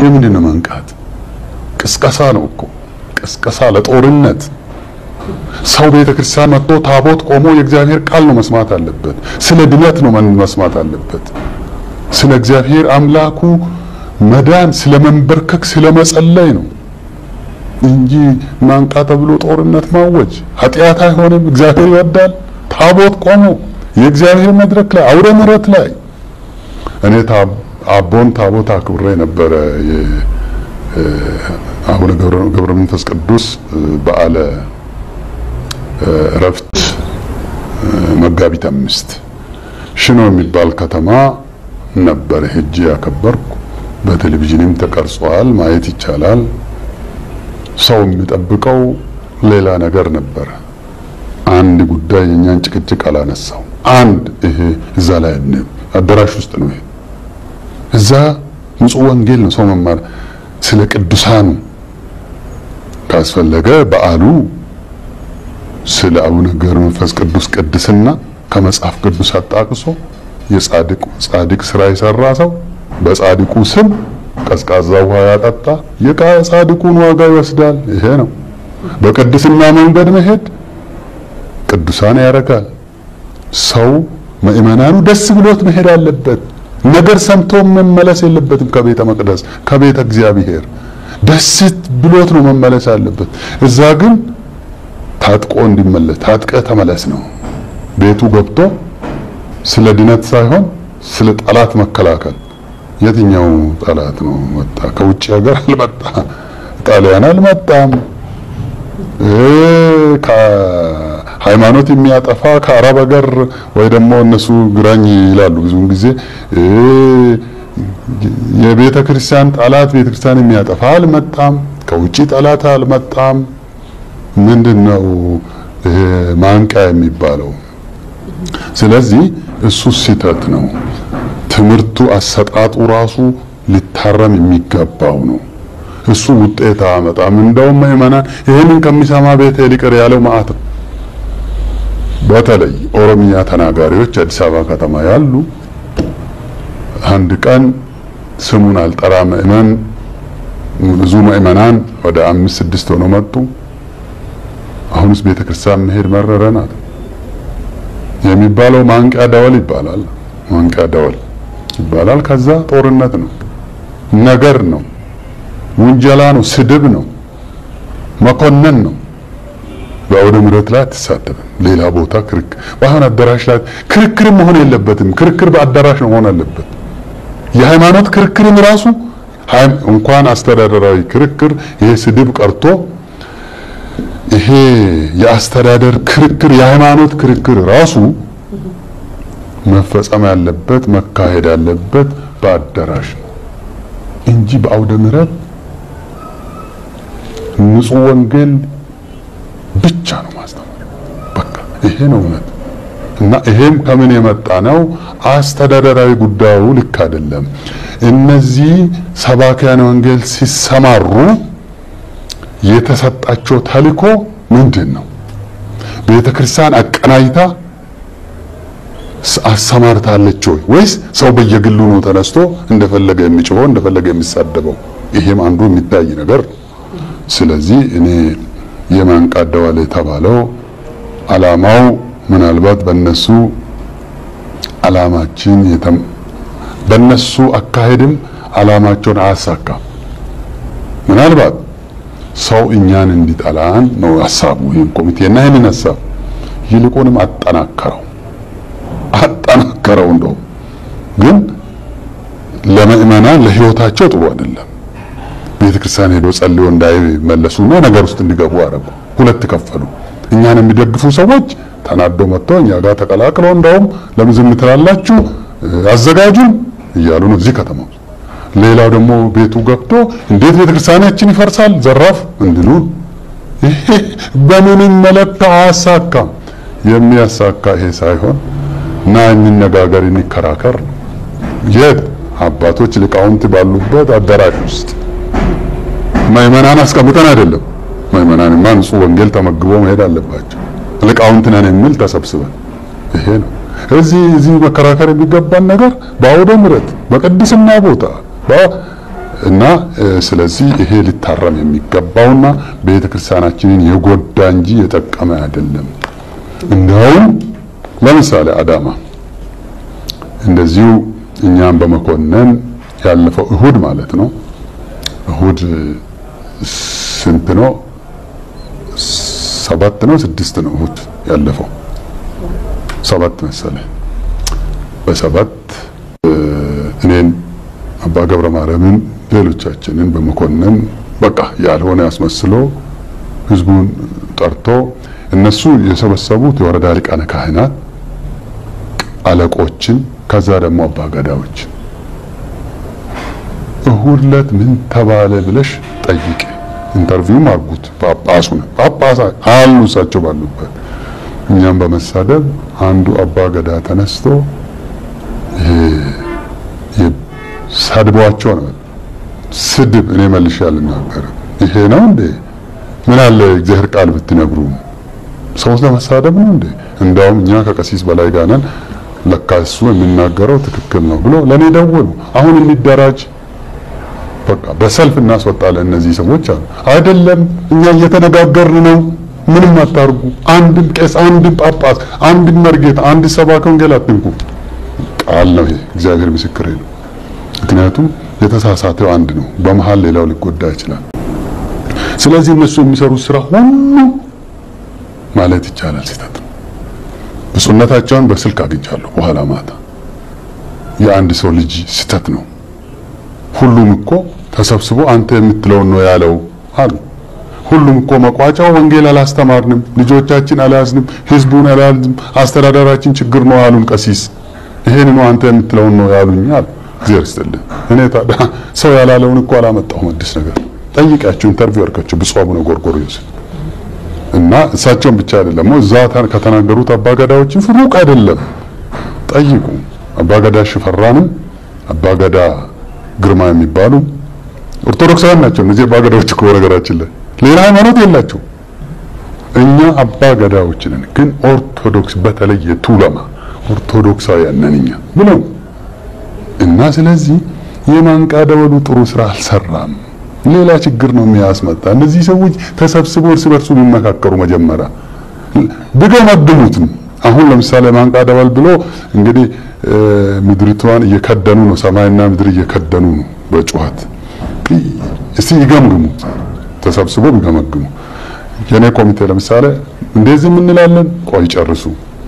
የምንድን ነው መንቃት? ቅስቀሳ ነው እኮ ቅስቀሳ ለጦርነት ሰው ቤተ ክርስቲያን መጥቶ ታቦት ቆሞ የእግዚአብሔር ቃል ነው መስማት አለበት። ስለ ድነት ነው መስማት አለበት። ስለ እግዚአብሔር አምላኩ መዳን፣ ስለ መንበርከክ፣ ስለ መጸለይ ነው እንጂ ማንቃ ተብሎ ጦርነት ማወጅ ኃጢአት አይሆንም። እግዚአብሔር ይወዳል። ታቦት ቆሞ የእግዚአብሔር መድረክ ላይ አውደ ምሕረት ላይ እኔ አቦን ታቦት አክብሬ ነበረ። አቡነ ገብረ መንፈስ ቅዱስ በዓለ እረፍት መጋቢት አምስት ሽኖ የሚባል ከተማ ነበረ ሄጄ ያከበርኩ። በቴሌቪዥንም ተቀርጿል፣ ማየት ይቻላል። ሰው የሚጠብቀው ሌላ ነገር ነበረ። አንድ ጉዳይ የኛን ጭቅጭቅ አላነሳው። አንድ ይሄ እዛ ላይ አዳራሽ ውስጥ ነው። ይሄ እዛ ንጹህ ወንጌል ነው ሰው መማር ስለ ቅዱሳኑ ካስፈለገ በዓሉ ስለ አቡነ ገብረ መንፈስ ቅዱስ ቅድስና ከመጽሐፍ ቅዱስ አጣቅሶ የጻድቅ ጻድቅ ስራ የሰራ ሰው በጻድቁ ስም ቀዝቃዛ ውሃ ያጠጣ የጻድቁን ዋጋ ይወስዳል። ይሄ ነው በቅድስና መንገድ መሄድ ቅዱሳን ያደርጋል። ሰው ምእመናኑ ደስ ብሎት መሄድ አለበት። ነገር ሰምቶ መመለስ የለበትም። ከቤተ መቅደስ ከቤተ እግዚአብሔር ደስ ብሎት ነው መመለስ አለበት። እዛ ግን ታጥቆ እንዲመለስ ታጥቀ ተመለስ ነው። ቤቱ ገብቶ ስለ ድነት ሳይሆን ስለ ጠላት መከላከል። የትኛው ጠላት ነው መጣ? ከውጭ ሀገር አልመጣ፣ ጣሊያን አልመጣም። ሃይማኖት የሚያጠፋ ከአረብ ሀገር ወይ ደግሞ እነሱ ግራኝ ይላሉ ብዙውን ጊዜ የቤተ ክርስቲያን ጠላት ቤተ ክርስቲያን የሚያጠፋ አልመጣም። ከውጭ ጠላት አልመጣም። ምንድነው ይሄ ማንቂያ የሚባለው? ስለዚህ እሱ ስህተት ነው። ትምህርቱ አሰጣጡ ራሱ ሊታረም የሚገባው ነው። እሱ ውጤት አያመጣም። እንደውም ምዕመናን ይህንን ከሚሰማ ቤት ሊቅር ያለው መዓት ነው። በተለይ ኦሮምኛ ተናጋሪዎች አዲስ አበባ ከተማ ያሉ አንድ ቀን ስሙን አልጠራ ምዕመን ብዙ ምዕመናን ወደ አምስት ስድስት ሆነው መጡ። አሁንስ ቤተ ክርስቲያን መሄድ መረረናት የሚባለው ማንቂያ ደወል ይባላል። ማንቂያ ደወል ይባላል። ከዛ ጦርነት ነው፣ ነገር ነው፣ ውንጀላ ነው፣ ስድብ ነው፣ መኮነን ነው። በአውደ ምሕረት ላይ አትሳተፍም። ሌላ ቦታ ክርክር ባይሆን አዳራሽ ላይ ክርክር መሆን የለበትም። ክርክር በአዳራሽ ነው መሆን አለበት። የሃይማኖት ክርክርም ራሱ እንኳን አስተዳደራዊ ክርክር ይሄ ስድብ ቀርቶ ይሄ የአስተዳደር ክርክር የሃይማኖት ክርክር ራሱ መፈጸም ያለበት መካሄድ ያለበት በአዳራሽ ነው እንጂ በአውደ ምሕረት ንጹህ ወንጌል ብቻ ነው ማስተማር። በቃ ይሄ ነው እውነት። እና ይሄም ከምን የመጣ ነው? አስተዳደራዊ ጉዳዩ ልክ አይደለም። እነዚህ ሰባኪያን ወንጌል ሲሰማሩ የተሰጣቸው ተልእኮ ምንድን ነው? ቤተ ክርስቲያን አቀናጅታ አሰማርታለች ወይ ወይስ ሰው በየግሉ ነው ተነስቶ እንደፈለገ የሚጮኸው እንደፈለገ የሚሳደበው? ይሄም አንዱ የሚታይ ነገር ነው። ስለዚህ እኔ የማንቃት ደወል የተባለው አላማው ምናልባት በነሱ አላማችን በነሱ አካሄድም አላማቸውን አያሳካም። ምናልባት ሰው እኛን እንዲጠላን ነው ሀሳቡ። ይህን ኮሚቴና ይህንን ሀሳብ ይልቁንም አጠናከረው አጠናከረው። እንደው ግን ለምእመናን ለህይወታቸው ጥሩ አይደለም። ቤተ ክርስቲያን ሄዶ ጸልዮ እንዳይመለሱና ነገር ውስጥ እንዲገቡ አደረጉ። ሁለት ከፈሉ። እኛን የሚደግፉ ሰዎች ተናዶ መጥተው እኛ ጋር ተቀላቅለው እንደውም ለምን ዝም ትላላችሁ አዘጋጁን እያሉ ነው እዚህ ከተማ ውስጥ። ሌላው ደግሞ ቤቱ ገብቶ እንዴት ቤተክርስቲያናችን ይፈርሳል ዘራፍ እንድሉ ይሄ በምንም መለካ አያሳካም። የሚያሳካ ይሄ ሳይሆን እና እንነጋገር፣ እንከራከር የት አባቶች ሊቃውንት ባሉበት አዳራሽ ውስጥ ምዕመናን አስቀምጠን አይደለም። ምዕመናንማ ንጹህ ወንጌል ተመግቦ መሄድ አለባቸው። ሊቃውንት ነን የሚል ተሰብስበን ይሄ ነው። እዚህ እዚህ መከራከር የሚገባን ነገር በአውደ ምሕረት በቅድስና ቦታ እና ስለዚህ ይሄ ሊታረም የሚገባውና ቤተ ክርስቲያናችንን የጎዳ እንጂ የጠቀመ አይደለም። እንዲያውም ለምሳሌ አዳማ እንደዚሁ እኛም በመኮነን ያለፈው እሁድ ማለት ነው። እሁድ ስንት ነው? ሰባት ነው ስድስት ነው እሁድ ያለፈው ሰባት መሰለኝ። በሰባት እኔን አባ ገብረ ማርያምን ሌሎቻችንን በመኮነን በቃ ያልሆነ አስመስሎ ህዝቡን ጠርቶ እነሱ የሰበሰቡት የወረዳ ሊቃነ ካህናት አለቆችን ከዛ ደግሞ አባ ገዳዎች እሁድ ዕለት ምን ተባለ ብለሽ ጠይቄ ኢንተርቪውም አርጉት። ጳጳሱ ነው ጳጳሳ አሉ እሳቸው ባሉበት እኛም በመሳደብ አንዱ አባ ገዳ ተነስቶ ሰድቧቸው ነው ስድብ እኔ መልሼ አልናገርም። ይሄ ነው እንዴ? ምን አለ እግዚአብሔር ቃል ብትነግሩ ሰው ለመሳደብ ነው እንዴ? እንዳውም እኛ ከቀሲስ በላይ ጋር ነን፣ ለካ እሱ የሚናገረው ትክክል ነው ብሎ ለኔ ደወሉ። አሁን የሚደራጅ በቃ በሰልፍ እናስወጣለን እነዚህ ሰዎች አሉ። አይደለም እኛ እየተነጋገርን ነው። ምንም አታርጉ። አንድም ቄስ፣ አንድም ጳጳስ፣ አንድም መርጌታ፣ አንድ ሰባከ ወንጌል አትንኩ። ቃል ነው ይሄ፣ እግዚአብሔር ምስክሬ ነው። ምክንያቱም የተሳሳተው አንድ ነው፣ በመሀል ሌላው ሊጎዳ ይችላል። ስለዚህ እነሱ የሚሰሩት ስራ ሁሉ ማለት ይቻላል ስህተት ነው። ብፁዕነታቸውን በስልክ አግኝቻለሁ በኋላ ማታ። የአንድ ሰው ልጅ ስህተት ነው። ሁሉም እኮ ተሰብስቦ አንተ የምትለውን ነው ያለው አሉ። ሁሉም እኮ መቋጫው ወንጌል አላስተማርንም፣ ልጆቻችን አልያዝንም፣ ህዝቡን አልያዝንም፣ አስተዳደራችን ችግር ነው አሉን ቀሲስ። ይሄን ነው አንተ የምትለውን ነው ያሉኝ አሉ። እግዚአብሔር ይስጥልኝ። እኔ ታዲያ ሰው ያላለውን እኮ አላመጣሁም አዲስ ነገር። ጠይቃቸው፣ ኢንተርቪው አድርጋቸው ብፁዕ አቡነ ጎርጎርዮስ እና እሳቸውን ብቻ አይደለም እዛ ከተናገሩት አባገዳዎችን ፍሩቅ አይደለም ጠይቁ። አባገዳ ሽፈራንም አባገዳ ግርማ የሚባሉ ኦርቶዶክሳውያን ናቸው። እነዚህ አባገዳዎች እኮ ነገራችን ላይ ሌላ ሃይማኖት የላቸው። እኛ አባገዳዎች ነን፣ ግን ኦርቶዶክስ በተለይ የቱለማ ኦርቶዶክሳውያን ነን እኛ ብለው እና ስለዚህ የማንቃ ደወሉ ጥሩ ስራ አልሰራም። ሌላ ችግር ነው የሚያስመጣ። እነዚህ ሰዎች ተሰብስበው እርስ በርሱ ቢመካከሩ መጀመሪያ ብገመግሙትም አሁን ለምሳሌ ማንቃ ደወል ብሎ እንግዲህ ምድሪቷን እየከደኑ ነው፣ ሰማይና ምድር እየከደኑ ነው በጩኸት እስቲ ይገምግሙ፣ ተሰብስቦ ቢገመግሙ። የኔ ኮሚቴ ለምሳሌ እንደዚህ የምንላለን፣ ቆይ ጨርሱ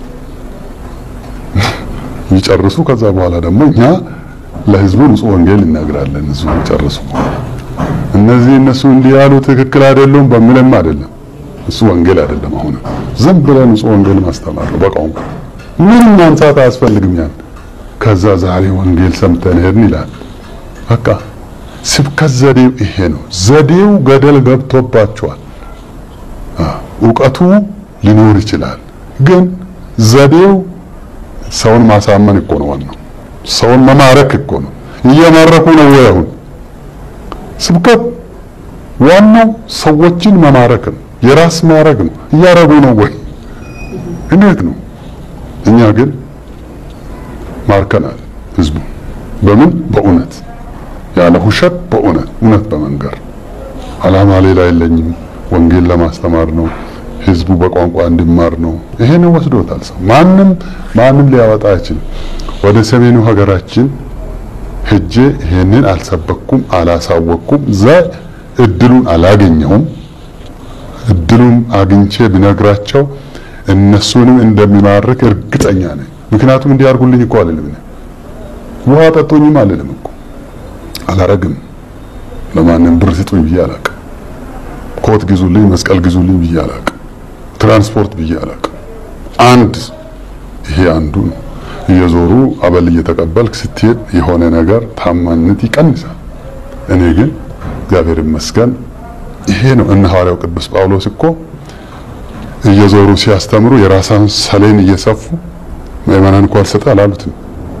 ይጨርሱ። ከዛ በኋላ ደግሞ እኛ ለህዝቡ ንጹህ ወንጌል ይነግራለን። ህዝቡ ጨርሱ። እነዚህ እነሱ እንዲህ ያሉ ትክክል አይደሉም በሚልም አይደለም፣ እሱ ወንጌል አይደለም። አሁን ዝም ብለን ንጹህ ወንጌል ማስተማር ነው በቋንቋ ምንም ማንሳት አያስፈልግም። ያን ከዛ ዛሬ ወንጌል ሰምተን ሄድን ይላል። በቃ ስብከት ዘዴው ይሄ ነው። ዘዴው ገደል ገብቶባቸዋል። እውቀቱ ሊኖር ይችላል፣ ግን ዘዴው ሰውን ማሳመን እኮ ነው ዋናው። ሰውን መማረክ እኮ ነው። እየማረኩ ነው ወይ? አሁን ስብከት ዋናው ሰዎችን መማረክ ነው፣ የራስ ማረግ ነው። እያረጉ ነው ወይ? እንዴት ነው? እኛ ግን ማርከናል ህዝቡ። በምን? በእውነት ያለ ውሸት፣ በእውነት እውነት በመንገር አላማ ሌላ የለኝም፣ ወንጌል ለማስተማር ነው ህዝቡ በቋንቋ እንዲማር ነው። ይሄን ወስዶታል ሰው። ማንም ማንም ሊያወጣ አይችልም። ወደ ሰሜኑ ሀገራችን ሄጄ ይሄንን አልሰበኩም፣ አላሳወቅኩም፣ እዛ እድሉን አላገኘሁም። እድሉን አግኝቼ ቢነግራቸው እነሱንም እንደሚማርክ እርግጠኛ ነኝ። ምክንያቱም እንዲያርጉልኝ እኮ አልልም፣ ውሃ ጠጡኝም አልልም እኮ አላረግም። ለማንም ብር ስጡኝ ብዬ አላቅም። ኮት ግዙልኝ፣ መስቀል ግዙልኝ ብዬ አላቅም። ትራንስፖርት ብዬ አላቅም። አንድ ይሄ አንዱ ነው። እየዞሩ አበል እየተቀበልክ ስትሄድ የሆነ ነገር ታማኝነት ይቀንሳል። እኔ ግን እግዚአብሔር ይመስገን ይሄ ነው። እነ ሐዋርያው ቅዱስ ጳውሎስ እኮ እየዞሩ ሲያስተምሩ የራሳን ሰሌን እየሰፉ ምእመናን እንኳን አልሰጠ አላሉትም፣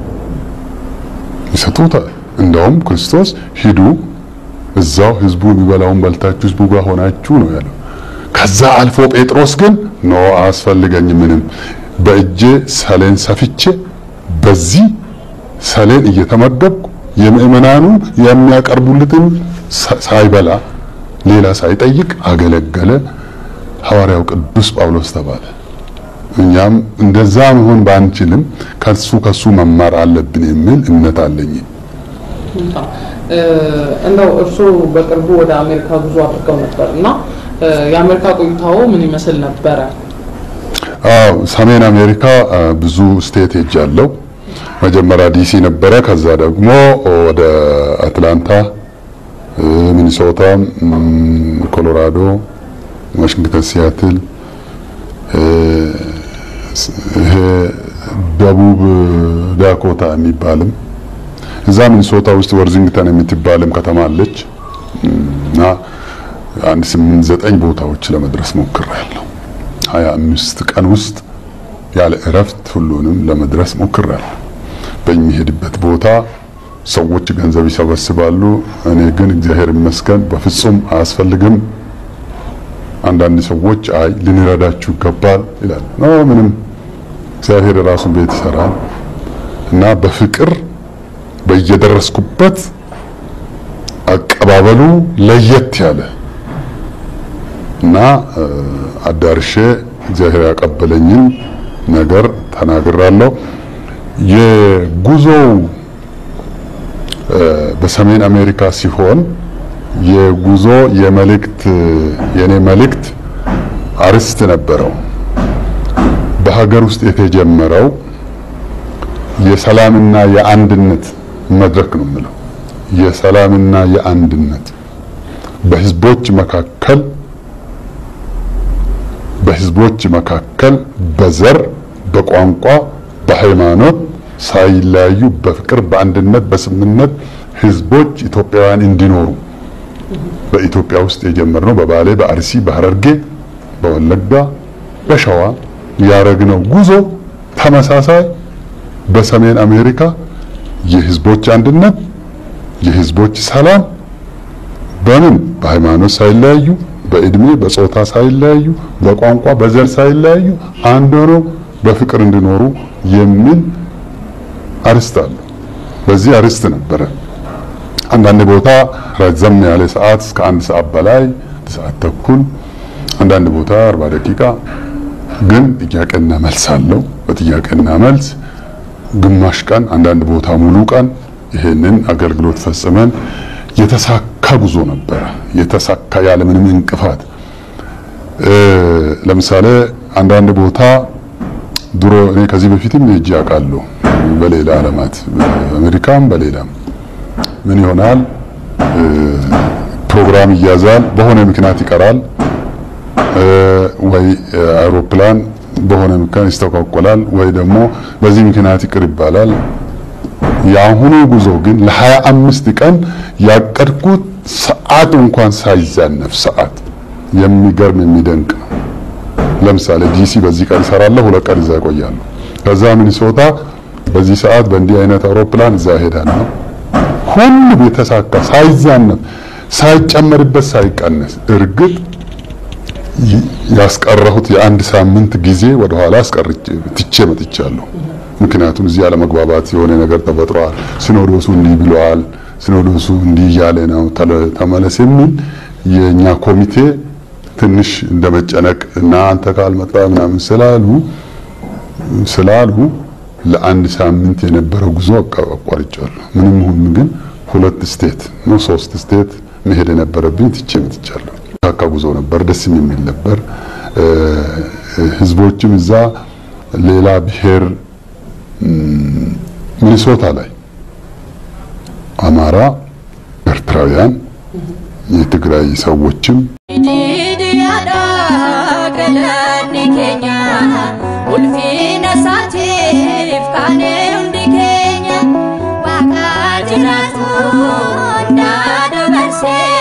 ይሰጡታል። እንደውም ክርስቶስ ሂዱ እዛው ህዝቡ የሚበላውን በልታችሁ ህዝቡ ጋር ሆናችሁ ነው ያለው። ከዛ አልፎ ጴጥሮስ ግን ኖ አያስፈልገኝም፣ ምንም በእጄ ሰሌን ሰፍቼ በዚህ ሰሌን እየተመገብኩ የምእመናኑ የሚያቀርቡለትን ሳይበላ ሌላ ሳይጠይቅ አገለገለ። ሐዋርያው ቅዱስ ጳውሎስ ተባለ። እኛም እንደዛ መሆን ባንችልም ከሱ ከሱ መማር አለብን የሚል እምነት አለኝ። እንደው እርስዎ በቅርቡ ወደ አሜሪካ ጉዞ አድርገው ነበር እና የአሜሪካ ቆይታው ምን ይመስል ነበረ? አዎ ሰሜን አሜሪካ ብዙ ስቴት ሄጃለሁ። መጀመሪያ ዲሲ ነበረ። ከዛ ደግሞ ወደ አትላንታ፣ ሚኒሶታ፣ ኮሎራዶ፣ ዋሽንግተን፣ ሲያትል ይሄ ደቡብ ዳኮታ የሚባልም እዛ ሚኒሶታ ውስጥ ወርዚንግተን የምትባልም ከተማ አለች እና አንድ ስምንት ዘጠኝ ቦታዎች ለመድረስ ሞክሬያለሁ። ሀያ አምስት ቀን ውስጥ ያለ እረፍት ሁሉንም ለመድረስ ሞክሬያለሁ። በሚሄድበት ቦታ ሰዎች ገንዘብ ይሰበስባሉ። እኔ ግን እግዚአብሔር ይመስገን በፍጹም አያስፈልግም። አንዳንድ ሰዎች አይ ልንረዳችሁ ይገባል ይላል። ኖ ምንም እግዚአብሔር የራሱን ቤት ይሰራል እና በፍቅር በየደረስኩበት አቀባበሉ ለየት ያለ እና አዳርሼ እግዚአብሔር ያቀበለኝን ነገር ተናግራለሁ። የጉዞው በሰሜን አሜሪካ ሲሆን የጉዞ የመልእክት የኔ መልእክት አርዕስት ነበረው። በሀገር ውስጥ የተጀመረው የሰላምና የአንድነት መድረክ ነው የምለው። የሰላምና የአንድነት በህዝቦች መካከል በህዝቦች መካከል በዘር፣ በቋንቋ፣ በሃይማኖት ሳይለያዩ በፍቅር፣ በአንድነት፣ በስምምነት ህዝቦች ኢትዮጵያውያን እንዲኖሩ በኢትዮጵያ ውስጥ የጀመርነው በባሌ፣ በአርሲ፣ በሐረርጌ፣ በወለጋ፣ በሸዋ ያረግነው ጉዞ ተመሳሳይ በሰሜን አሜሪካ የህዝቦች አንድነት፣ የህዝቦች ሰላም በምን በሃይማኖት ሳይለያዩ፣ በእድሜ በጾታ ሳይለያዩ፣ በቋንቋ በዘር ሳይለያዩ አንድ ሆነው በፍቅር እንዲኖሩ የሚል አርዕስት አለው። በዚህ አርዕስት ነበረ አንዳንድ ቦታ ረዘም ያለ ሰዓት እስከ አንድ ሰዓት በላይ ሰዓት ተኩል፣ አንዳንድ ቦታ አርባ ደቂቃ ግን ጥያቄና መልስ አለው። በጥያቄና መልስ ግማሽ ቀን፣ አንዳንድ ቦታ ሙሉ ቀን ይሄንን አገልግሎት ፈጽመን የተሳካ ጉዞ ነበረ። የተሳካ ያለምንም እንቅፋት ለምሳሌ አንዳንድ ቦታ ድሮ እኔ ከዚህ በፊትም ሄጄ አውቃለሁ። በሌላ ዓለማት በአሜሪካም በሌላም ምን ይሆናል ፕሮግራም ይያዛል፣ በሆነ ምክንያት ይቀራል፣ ወይ አውሮፕላን በሆነ ምክንያት ይስተጓጎላል፣ ወይ ደግሞ በዚህ ምክንያት ይቅር ይባላል። የአሁኑ ጉዞ ግን ለሀያ አምስት ቀን ያቀድኩት ሰዓት እንኳን ሳይዛነፍ ሰዓት የሚገርም የሚደንቅ ነው። ለምሳሌ ዲሲ በዚህ ቀን ይሰራለሁ፣ ሁለት ቀን እዛ ይቆያሉ። ከዛ ሚኒሶታ በዚህ ሰዓት በእንዲህ አይነት አውሮፕላን እዛ እሄዳለሁ። ሁሉም የተሳካ ሳይዛነፍ ሳይጨመርበት ሳይቀነስ እርግጥ ያስቀረሁት የአንድ ሳምንት ጊዜ ወደ ኋላ አስቀርቼ ትቼ መጥቻለሁ። ምክንያቱም እዚህ አለመግባባት የሆነ ነገር ተፈጥሯል። ሲኖዶሱ እንዲህ ብለዋል፣ ሲኖዶሱ እንዲህ እያለ ነው ተመለስ የሚል የእኛ ኮሚቴ ትንሽ እንደመጨነቅ እና አንተ ካልመጣ ምናምን ስላሉ ስላሉ ለአንድ ሳምንት የነበረው ጉዞ አቋርጫለሁ። ምንም ይሁን ግን ሁለት ስቴት ነው ሶስት ስቴት መሄድ የነበረብኝ ትቼ መጥቻለሁ። ካካ ጉዞ ነበር፣ ደስ የሚል ነበር። ህዝቦችም እዛ ሌላ ብሔር ሚኒሶታ ላይ አማራ፣ ኤርትራውያን፣ የትግራይ ሰዎችም Say